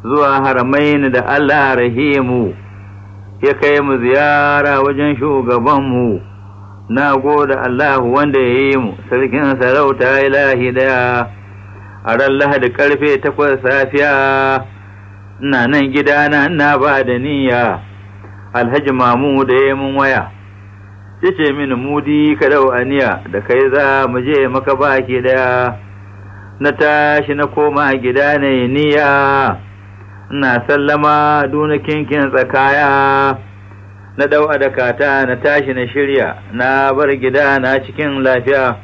zuwa haramain da Allah rahimu ya kai mu ziyara wajen shugabanmu na gode Allah wanda ya yi mu sarkin sarauta ilahi daya a ran lahadi karfe takwas safiya ina nan gidana ina ba da niyya alhaji mamu da ya mun waya ya ce mini mudi ka dau aniya da kai za mu je maka baki daya na tashi na koma gida na yi niyya ina sallama duna kinkin tsakaya na dau adakata na tashi na shirya na bar gida na cikin lafiya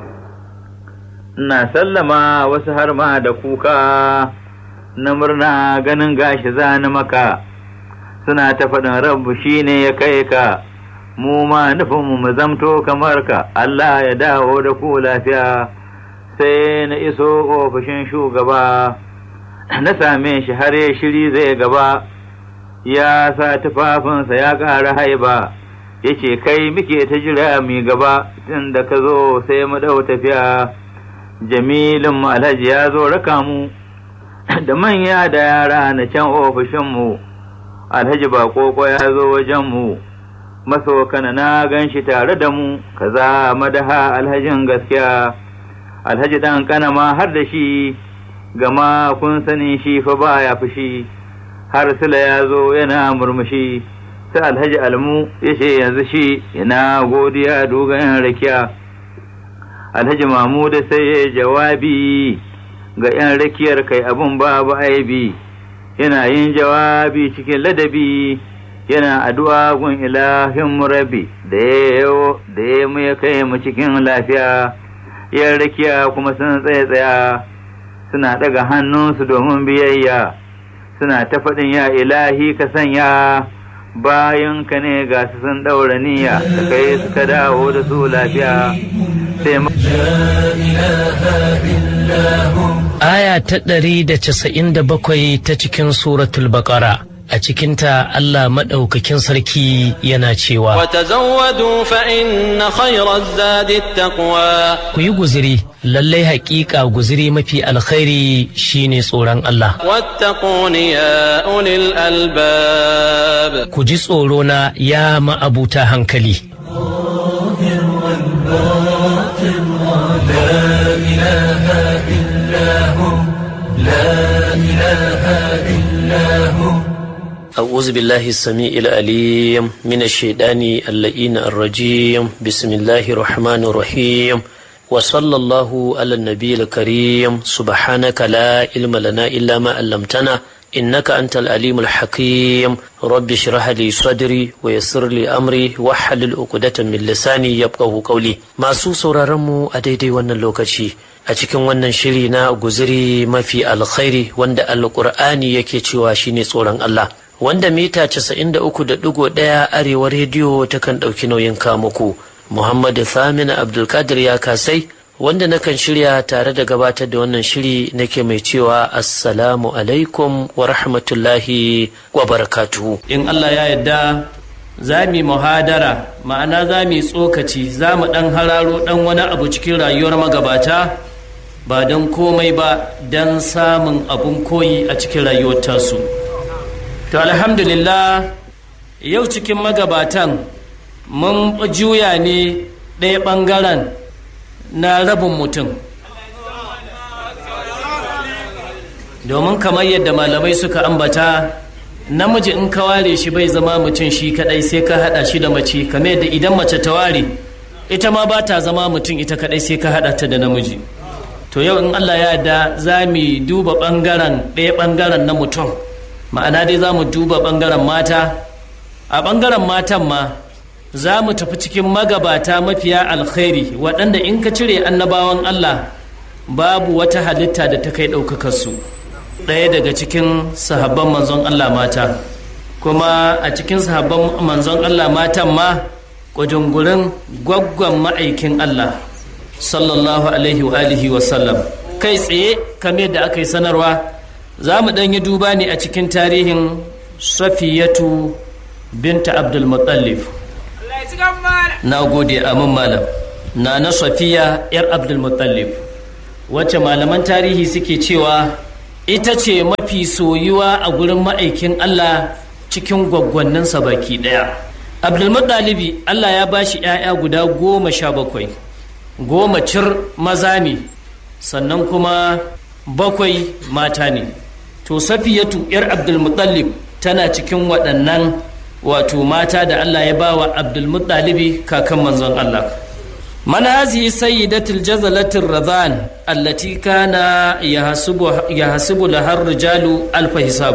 ina sallama wasu har ma da kuka na murna ganin gashi zani maka suna ta faɗin rabu shine ya kai ka mu ma nufinmu mu zamto kamar ka Allah ya dawo da ku lafiya sai na iso ofishin shugaba na same shi har ya shiri zai gaba ya sa tufafinsa ya ƙara haiba ya ce kai muke ta jira mi gaba tun da ka zo sai mu ɗau tafiya jamilin alhaji ya zo raka mu da manya da yara na can ofishinmu alhaji ba koko ya zo wajenmu masokana na gan shi tare da mu kaza madaha alhajin gaskiya alhaji dan kana ma har da shi gama kun sani shi fa baya fushi har sila ya zo yana murmushi sai alhaji almu ya ce yanzu shi ina godiya dogon rakiya alhaji mamuda sai ya jawabi ga yan rakiyar kai abun babu aibi yana yin jawabi cikin ladabi yana addu'a gun ilahin murabi da ya da ya mu ya kai mu cikin lafiya yan rakiya kuma sun tsaye tsaya suna daga hannunsu domin biyayya suna ta faɗin ya ilahi ka sanya bayan ka ne ga su sun ɗaura niyya da kai suka dawo da su lafiya sai Aya ta ɗari da casa'in da bakwai ta cikin suratul baƙara a cikinta Allah maɗaukakin sarki yana cewa وتزودوا فإن خير الزاد التقوى ku yi guziri lallai haƙiƙa guziri mafi alkhairi shine tsoron Allah واتقون يا أولي الألباب ku ji tsoro na ya ma'abuta hankali أعوذ بالله السميع العليم من الشيطان اللئين الرجيم بسم الله الرحمن الرحيم وصلى الله على النبي الكريم سبحانك لا علم لنا إلا ما علمتنا إنك أنت العليم الحكيم رب اشرح لي صدري ويسر لي أمري واحلل عقدة من لساني يفقه قولي ما سو sauraronmu a daidai wannan lokaci a cikin wannan shiri na guziri mafi alkhairi wanda alkur'ani yake cewa shine tsoron Allah wanda mita 93.1 arewa rediyo takan ɗauki nauyin kamuku Muhammadu Thamina Abdulkadir ya kasai wanda nakan shirya tare da gabatar da wannan shiri nake mai cewa assalamu alaikum wa rahmatullahi wa barakatuhu in Allah ya yarda za mu yi muhadara ma'ana za mu yi tsokaci za mu ɗan hararo ɗan wani abu cikin rayuwar magabata ba don komai ba don samun abun koyi a cikin rayuwar tasu to alhamdulillah yau cikin magabatan mun juya ne ɗaya ɓangaren na rabin mutum domin kamar yadda malamai suka ambata namiji in ka ware shi bai zama mutum shi kadai sai ka hada shi da mace kamar yadda idan mace ta ware ita ma ba ta zama mutum ita kadai sai ka hada ta da namiji to yau in Allah ya yarda za mu duba bangaren ɗaya bangaren na mutum ma'ana dai za mu duba bangaren mata a bangaren matan ma za mu tafi cikin magabata mafiya alkhairi waɗanda in ka cire annabawan Allah babu wata halitta da ta kai ɗaukakar su ɗaya daga cikin sahabban manzon Allah mata kuma a cikin sahabban manzon Allah matan ma ƙujungurin gwaggwan ma'aikin Allah sallallahu alaihi wa alihi wa sallam kai tsaye kamar da aka yi sanarwa za mu ɗan yi duba ne a cikin tarihin safiyatu binta abdul muttalib na gode amin malam na na safiya yar abdul muttalib wacce malaman tarihi suke cewa ita ce mafi soyuwa a gurin ma'aikin Allah cikin gwaggwanninsa baki ɗaya abdulmuttalibi Allah ya ba shi ‘ya'ya guda goma sha bakwai goma cir maza ne sannan kuma bakwai mata ne to safiyatu ‘yar abdulmuttalib tana cikin waɗannan wato mata da Allah ya ba wa abdulmuttalibi kakan manzon Allah من هذه سيدة الجزلة الرضان التي كان يحسب, يحسب لها الرجال ألف حساب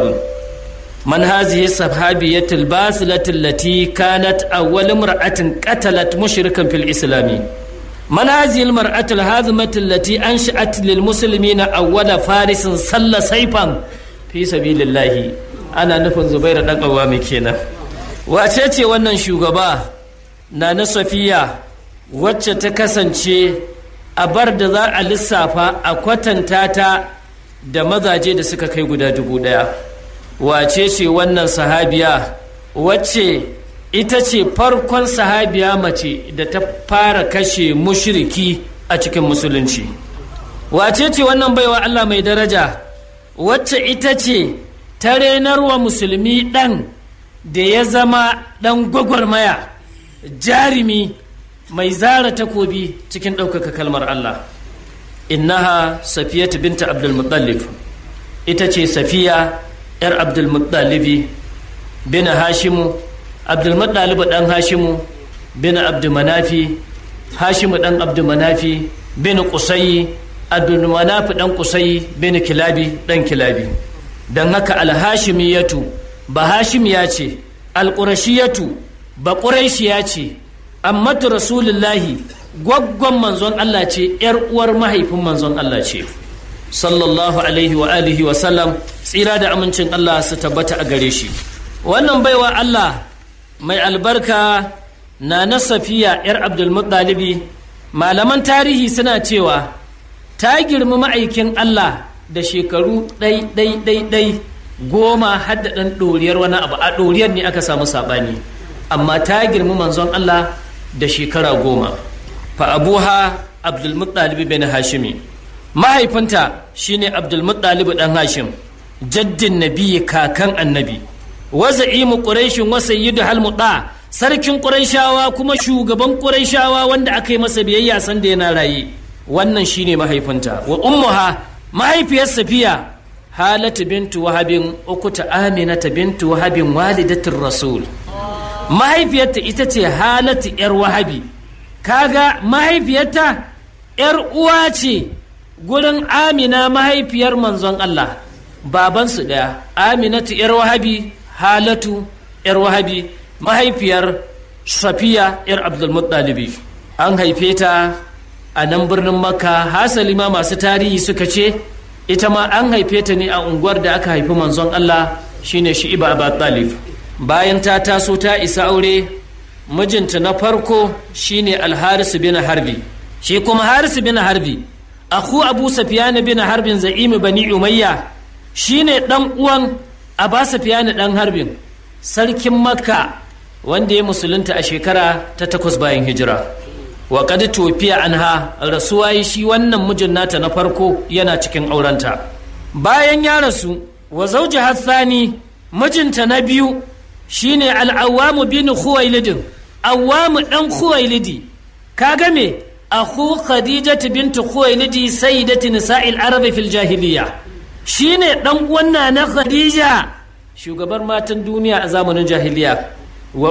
من هذه الصحابية الباسلة التي كانت أول امرأة قتلت مشركا في الإسلام من هذه المرأة الهاذمة التي أنشأت للمسلمين أول فارس صلى سيفا في سبيل الله أنا نفن زبير دان قوامي كينا وأتيتي wannan shugaba na na Safiya wacce ta kasance a bar da za a lissafa a kwatanta ta da mazaje da suka kai guda dubu ɗaya wace ce wannan sahabiya wacce ita ce farkon sahabiya mace da ta fara kashe mushiriki a cikin musulunci wace ce wannan baiwa Allah mai daraja wacce ita ce ta renarwa musulmi ɗan da ya zama ɗan gwagwarmaya jarimi mai zara takobi cikin ɗaukaka kalmar Allah innaha safiyatu binta abdulmuttalib ita ce safiya yar abdulmuttalibi bin hashimu abdulmuttalib ɗan hashimu bin abdulmanafi hashimu ɗan abdulmanafi bin kusayi abdulmanafi ɗan kusayi bin kilabi ɗan kilabi don haka alhashimiyatu ba hashimiya ce alƙurashiyatu ba ƙuraishiya ce ammatu rasulullahi gwaggon manzon Allah ce ‘yar uwar mahaifin manzon Allah ce sallallahu alaihi wa alihi wa sallam tsira da amincin Allah su tabbata a gare shi wannan baiwa Allah mai albarka na na safiya ‘yar abdulmuttalibi malaman tarihi suna cewa ta girmi ma'aikin Allah da shekaru ɗai ɗai ɗai ɗai goma hadda ɗan ɗoriyar wani abu a ɗoriyar ne aka samu saɓani amma ta girmi manzon Allah da shekara goma fa abuha abdulmuttalib bin hashimi mahaifinta shine abdulmuttalib dan hashim jaddin nabi kakan annabi wa za'imu quraishin wa sayyidu halmuda sarkin quraishawa kuma shugaban quraishawa wanda aka yi masa biyayya san da yana raye wannan shine mahaifinta wa ummuha mahaifiyar safiya halatu bintu wahabin ukuta aminata bintu wahabin walidatir rasul mahaifiyarta ita ce halatu yar wahabi kaga mahaifiyarta yar uwa ce gurin amina mahaifiyar manzon Allah babansu ɗaya aminatu yar wahabi halatu yar wahabi mahaifiyar safiya yar abdulmuttalibi an haife ta a nan birnin makka hasali ma masu tarihi suka ce ita ma an haife ta ne a unguwar da aka haifi manzon Allah shine shi'iba abu talib bayan ta taso ta isa aure mijinta na farko shine alharisu bin harbi shi kuma harisu bin harbi aku abu safiyani bin harbin za'imi bani umayya shine dan uwan aba safiyani dan harbin sarkin makka wanda ya musulunta a shekara ta takwas bayan hijira wa kad tofiya anha rasuwa yi shi wannan mijin nata na farko yana cikin aurenta bayan ya rasu wa zauji hassani mijinta na biyu shine al'awamu bin khuwailidin awamu dan khuwailidi kaga me akhu khadijatu bint khuwailidi sayyidati nisa'il arabi fil jahiliya shine dan uwan na khadija shugabar matan duniya a zamanin jahiliya wa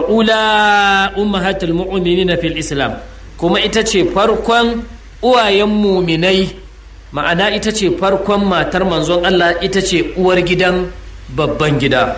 ula ummahatul mu'minina fil islam kuma ita ce farkon uwayen muminai ma'ana ita ce farkon matar manzon Allah ita ce uwar gidan babban gida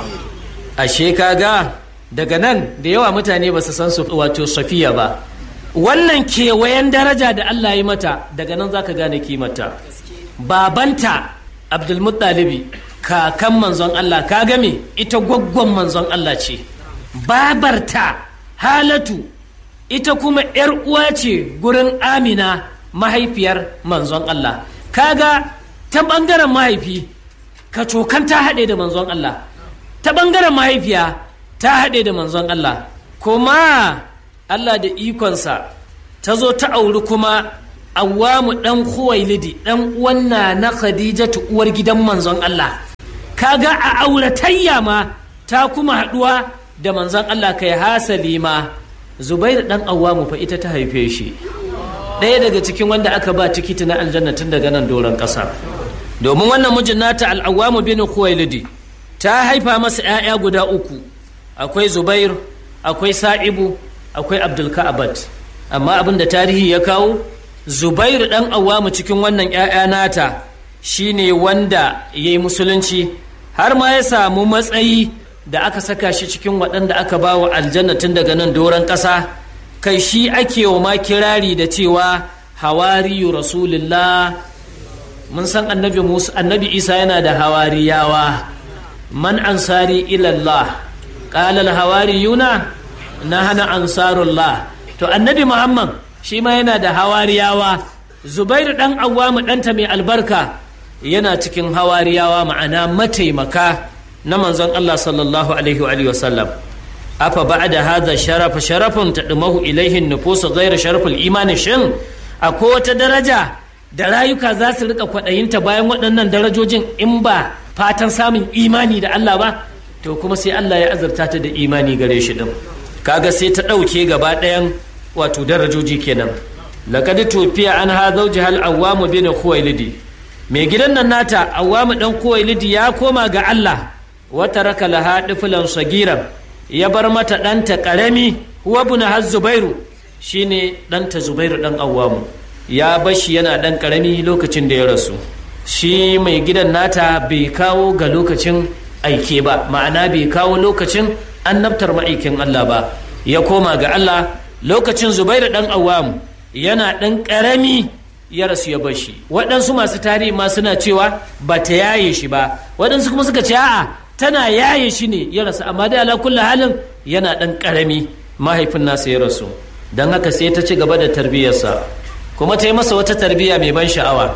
ashe kaga daga nan da yawa mutane ba su san su wato safiya ba wannan kewayen daraja da Allah ya mata daga nan zaka gane kimata babanta abdulmuttalibi kakan manzon Allah ka game ita gwaggon manzon Allah ce babarta halatu ita kuma yar uwa ce gurin amina mahaifiyar manzon Allah kaga ta bangaren mahaifi ka cokan ta haɗe da manzon Allah ta ɓangaren mahaifiya ta haɗe da manzon Allah kuma Allah da ikonsa ta zo ta auri kuma awwamu dan khuwailidi dan uwan na khadijatu uwar gidan manzon Allah kaga a auratayya ma ta kuma haduwa da manzon Allah kai hasali ma zubair dan awwamu fa ita ta haife shi ɗaya daga cikin wanda aka ba tikiti na aljanna tun daga nan doron ƙasa domin wannan mijin nata al'awamu bin khuwailidi ta haifa masa 'ya'ya guda uku akwai zubair akwai sa'ibu akwai abdulka'abat amma abin da tarihi ya kawo zubair dan awamu cikin wannan 'ya'ya nata shine wanda ya yi musulunci har ma ya samu matsayi da aka saka shi cikin waɗanda aka ba wa aljanna tun daga nan doron ƙasa kai shi ake wa ma kirari da cewa hawariyu rasulullah mun san annabi musa annabi isa yana da hawariyawa man ansari ilallah qala al hawariyuna nahana ansarullah to annabi muhammad shi ma yana da hawariyawa zubairu dan awwamu ɗanta mai albarka yana cikin hawariyawa ma'ana mataimaka na manzon Allah sallallahu alaihi wa alihi wasallam afa ba'da hadha sharafa sharafun tadmahu ilaihi nufusu ghayra sharaful imani shin akwai wata daraja da rayuka za su rika kwadayinta bayan waɗannan darajojin in ba fatan samun imani da Allah ba to kuma sai Allah ya azurta ta da imani gare shi din kaga sai ta ɗauke gaba ɗayan wato darajoji kenan laqad tufiya an ha zawjiha al-awwam bin khuwailidi mai gidan nan nata awwam dan khuwailidi ya koma ga Allah wata raka laha ɗifilan sagiran ya bar mata ɗanta ƙarami huwa buna har zubairu shine ɗanta zubairu ɗan awwamu ya bashi yana ɗan ƙarami lokacin da ya rasu shi mai gidan nata bai kawo ga lokacin aike ba ma'ana bai kawo lokacin annabtar ma'aikin Allah ba ya koma ga Allah lokacin zubairu ɗan awwamu yana ɗan ƙarami ya rasu ya bashi waɗansu masu tarihi ma suna cewa ba ta yaye shi ba waɗansu kuma suka ce a'a tana yaye shi ne ya rasu amma dai ala kulli halin yana dan karami mahaifin nasa ya rasu don haka sai ta ci gaba da tarbiyyarsa kuma ta yi masa wata tarbiyya mai ban sha'awa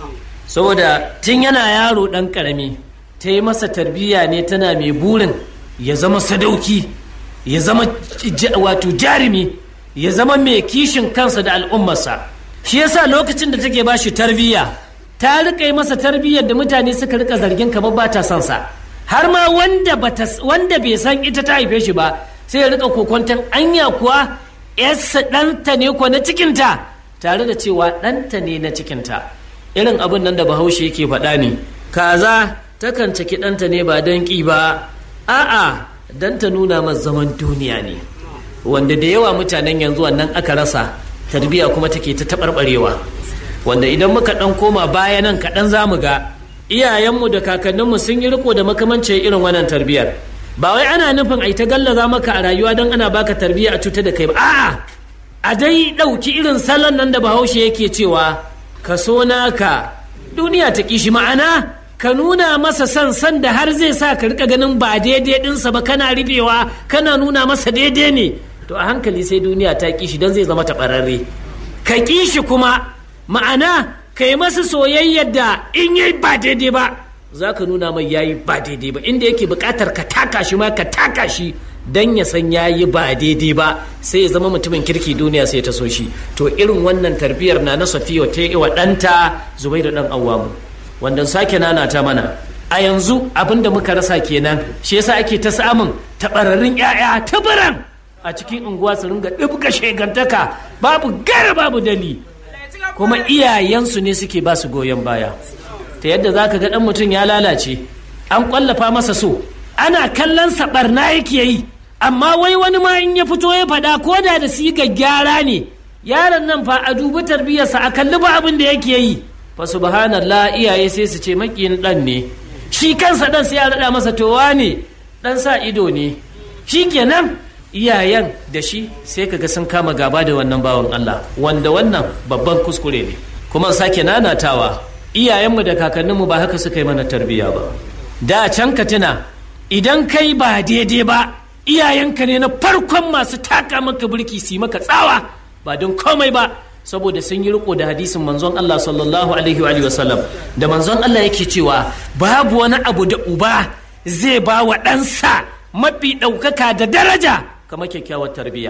saboda tun yana yaro dan karami ta yi masa tarbiyya ne tana mai burin ya zama sadauki ya zama wato jarumi ya zama mai kishin kansa da al'ummarsa shi yasa lokacin da take bashi tarbiyya ta rika yi masa tarbiyyar da mutane suka rika zargin kamar ba ta son sa har ma wanda wanda bai san ita ta haife shi ba sai ya rika kokonton anya kuwa yarsa ɗanta ne ko na cikinta tare da cewa ɗanta ne na cikinta irin abin nan da bahaushe yake faɗa ne kaza takan ciki ɗanta ne ba don ƙi ba a'a don ta nuna masa zaman duniya ne wanda da yawa mutanen yanzu wannan aka rasa tarbiyya kuma take ta taɓarɓarewa wanda idan muka ɗan koma baya nan kaɗan za mu ga iyayenmu da kakanninmu sun yi riko da makamancin irin wannan tarbiyyar ba wai ana nufin ai ta gallaza maka a rayuwa don ana baka tarbiyya a cuta da kai ba a'a a dai ɗauki irin salon nan da bahaushe yake cewa ka so naka duniya ta kishi ma'ana ka nuna masa san san da har zai sa ka rika ganin ba daidai ɗinsa ba kana rufewa kana nuna masa daidai ne to a hankali sai duniya ta kishi don zai zama taɓararre ka kishi kuma ma'ana ka yi masa soyayyar da in yi ba daidai ba za ka nuna mai yayi ba daidai ba inda yake buƙatar ka taka shi ma ka taka shi dan ya san yayi ba daidai ba sai ya zama mutumin kirki duniya sai ta so shi to irin wannan tarbiyyar na na safiya ta yi wa ɗanta zubairu ɗan awwamu wanda sake nana ta mana a yanzu abin da muka rasa kenan shi yasa ake ta samun taɓararrun 'ya'ya tabaran a cikin unguwa su ringa ɗibga shegantaka babu gara babu dali kuma iyayensu ne suke ba su goyon baya ta yadda za ka ga ɗan mutum ya lalace an ƙwallafa masa so ana kallon sa ɓarna yake yi amma wai wani ma in ya fito ya faɗa ko da da siga gyara ne yaron nan fa a dubi tarbiyyarsa a kalli ba abin da yake yi fa subhanallah iyaye sai su ce makiyin ɗan ne shi kansa ɗan sai ya raɗa masa towa ne ɗan sa ido ne shi kenan iyayen da shi sai kaga sun kama gaba da wannan bawan Allah wanda wannan babban kuskure ne kuma sake nanatawa iyayenmu da kakanninmu ba haka suka yi mana tarbiyya ba da can ka tuna idan kai ba daidai ba iyayenka ne na farkon masu taka maka birki su maka tsawa ba don komai ba saboda sun yi riko da hadisin manzon Allah sallallahu alaihi wa sallam da manzon Allah yake cewa babu wani abu da uba zai ba wa ɗansa mafi ɗaukaka da daraja kamar kyakkyawar tarbiyya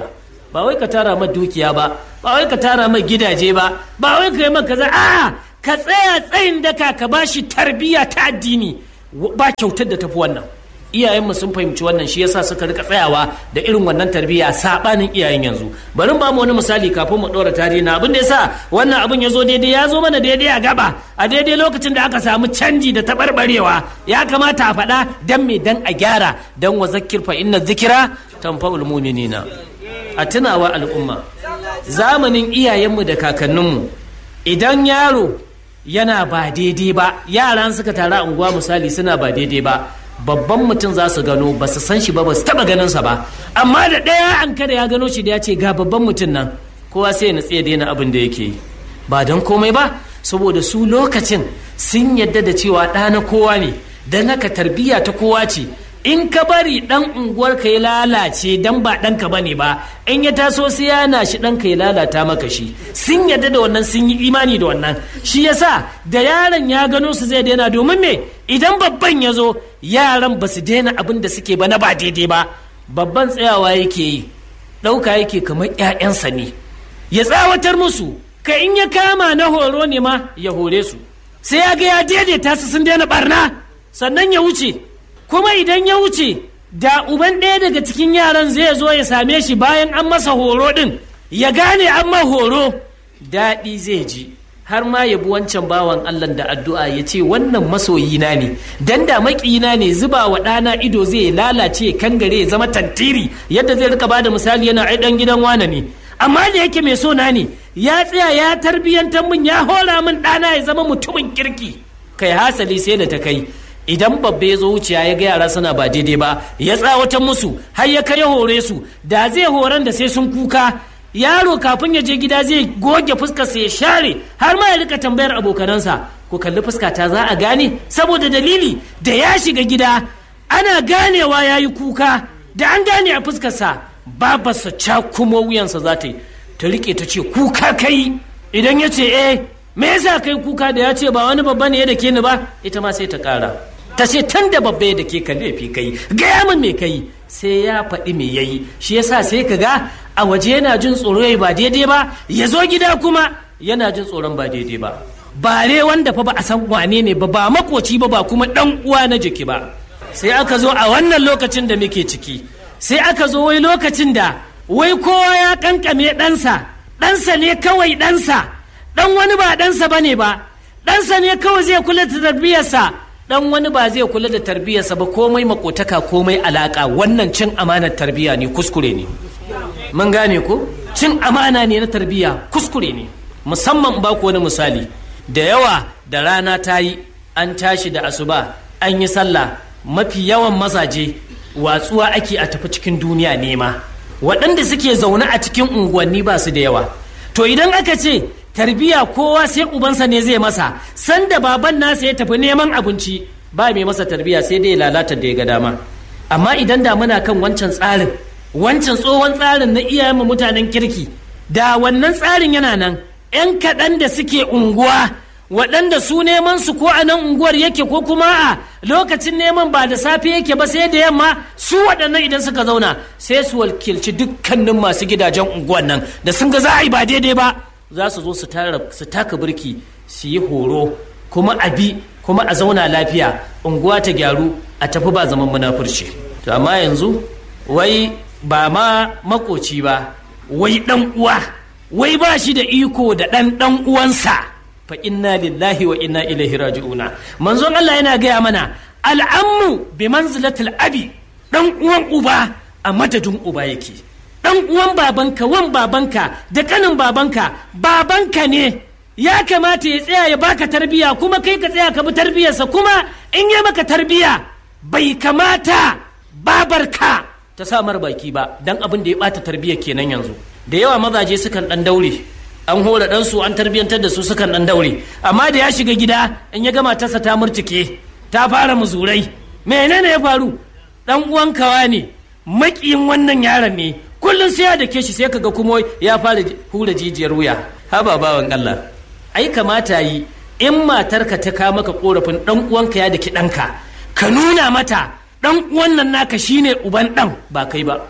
ba wai ka tara ma dukiya ba ba wai ka tara ma gidaje ba ba wai ka yi maka za a ka tsaya tsayin daka ka bashi tarbiyya ta addini ba kyautar da tafi wannan iyayenmu sun fahimci wannan shi yasa suka rika tsayawa da irin wannan tarbiyya sabanin iyayen yanzu bari ba mu wani misali kafin mu dora tarihi na abin da yasa wannan abin ya zo daidai ya zo mana daidai a gaba a daidai lokacin da aka samu canji da tabarbarewa ya kamata a faɗa dan me dan a gyara dan wa zakkir fa inna zikira tanfa'ul mu'minina a tunawa al'umma zamanin iyayenmu da kakanninmu idan yaro yana ba daidai ba yaran suka tara unguwa misali suna ba daidai ba babban mutum za su gano ba su san shi ba ba su taba ganin sa ba amma da ɗaya an kada ya gano shi da ya ce ga babban mutum nan kowa sai na tsaye daina abin da yake yi ba don komai ba saboda su lokacin sun yadda da cewa ɗa na kowa ne don haka tarbiyya ta kowa ce in ka bari dan unguwar ka ya lalace dan ba ɗanka bane ba in ya taso sai yana shi ɗanka ya lalata maka shi sun yadda da wannan sun yi imani da wannan shi yasa da yaron ya gano su zai daina domin me idan babban ya zo yaran ba su daina abin da suke ba na ba daidai ba babban tsayawa yake yi ɗauka yake kamar 'ya'yansa ne ya tsawatar musu ka in ya kama na horo ne ma ya hore su sai ya ga ya daidaita su sun daina barna sannan ya wuce kuma idan ya wuce da uban ɗaya daga cikin yaran zai zo ya same shi bayan an masa horo ɗin ya gane an ma horo daɗi zai ji har ma ya bi wancan bawan Allah da addu'a ya ce wannan masoyina ne dan da maƙiyina ne zuba wa ɗana ido zai lalace kangare ya zama tantiri yadda zai rika bada misali yana ai ɗan gidan wane ne amma da yake mai so na ne ya tsaya ya tarbiyyantar min ya hora min ɗana ya zama mutumin kirki kai hasali sai da ta kai idan babba ya zo wuciya ya ga yara suna ba daidai ba ya tsawatar musu har ya kai ya hore su da zai horon da sai sun kuka yaro kafin ya je gida zai goge fuskarsa ya share har ma ya rika tambayar abokanansa ku kalli fuskata za a gane saboda dalili da ya shiga gida ana ganewa ya yi kuka da an gane a fuskarsa babarsa cakumo wuyansa za ta yi ta rike ta ce kuka kai idan ya ce eh me yasa kai kuka da ya ce ba wani babba ne ya da ke ni ba ita ma sai ta kara ta ce tun da babba ya da ke ka laifi kai gaya min me kai sai ya faɗi me yayi shi yasa sai ka ga a waje yana jin tsoro ya ba daidai ba ya zo gida kuma yana jin tsoron ba daidai ba bare wanda fa ba a san wane ne ba ba makoci ba ba kuma dan uwa na jiki ba sai aka zo a wannan lokacin da muke ciki sai aka zo wai lokacin da wai kowa ya kankame ɗansa ɗansa ne kawai ɗansa ɗan wani ba ɗansa ba ne ba ɗansa ne kawai zai kula da tarbiyyarsa ɗan wani ba zai kula da tarbiyyarsa ba komai makotaka komai alaka wannan cin amanar tarbiyya ne kuskure ne mun gane ko cin amana ne na tarbiyya kuskure ne musamman ba ku wani misali da yawa da rana ta yi an tashi da asuba an yi sallah mafi yawan mazaje watsuwa ake a tafi cikin duniya nema waɗanda suke zaune a cikin unguwanni ba su da yawa to idan aka ce tarbiya kowa sai ubansa ne zai masa sanda baban nasa ya tafi neman abinci ba mai masa tarbiya sai dai lalata da ya ga dama amma idan da muna kan wancan tsarin wancan tsohon tsarin na iyayenmu mutanen kirki da wannan tsarin yana nan 'yan kaɗan da suke unguwa waɗanda su neman su ko a nan unguwar yake ko kuma a lokacin neman ba da safe yake ba sai da yamma su waɗannan idan suka zauna sai su wakilci dukkanin masu gidajen unguwar nan da sun ga za a yi ba daidai ba za su zo su taka birki su yi horo kuma a bi kuma a zauna lafiya unguwa ta gyaru a tafi ba zaman munafurci to amma yanzu wai ba ma makoci ba wai dan uwa wai ba shi da iko da dan dan uwansa fa inna lillahi wa inna ilaihi raji'una manzon Allah yana gaya mana al'ammu bi manzilatil abi dan uwan uba a madadin uba yake dan uwan babanka wan babanka da kanin babanka babanka ne ya kamata ya tsaya ya baka tarbiya kuma kai ka tsaya ka bi tarbiyarsa kuma in ya maka tarbiya bai kamata babarka ta sa mar baki ba dan abin da ya bata tarbiyar kenan yanzu da yawa mazaje sukan dan daure an hora ɗansu an tarbiyyantar da su sukan dan daure amma da ya shiga gida in ya gama tasa ta murtike ta fara muzurai menene ya faru dan uwan kawa ne makiyin wannan yaron ne kullum sai ya dake shi sai kaga kuma ya fara hura jijiyar wuya haba bawan Allah ai kamata yi in matarka ta kawo maka korafin dan uwanka ya daki ɗanka ka nuna mata dan uwan nan naka shine uban dan ba kai ba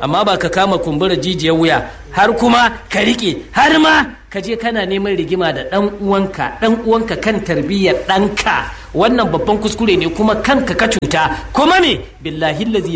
amma ba ka kama kumbura jijiyar wuya har kuma ka riƙe har ma ka je kana neman rigima da ɗan uwanka ɗan uwanka kan tarbiyyar ɗanka wannan babban kuskure ne kuma kanka ka cuta kuma me billahi lazi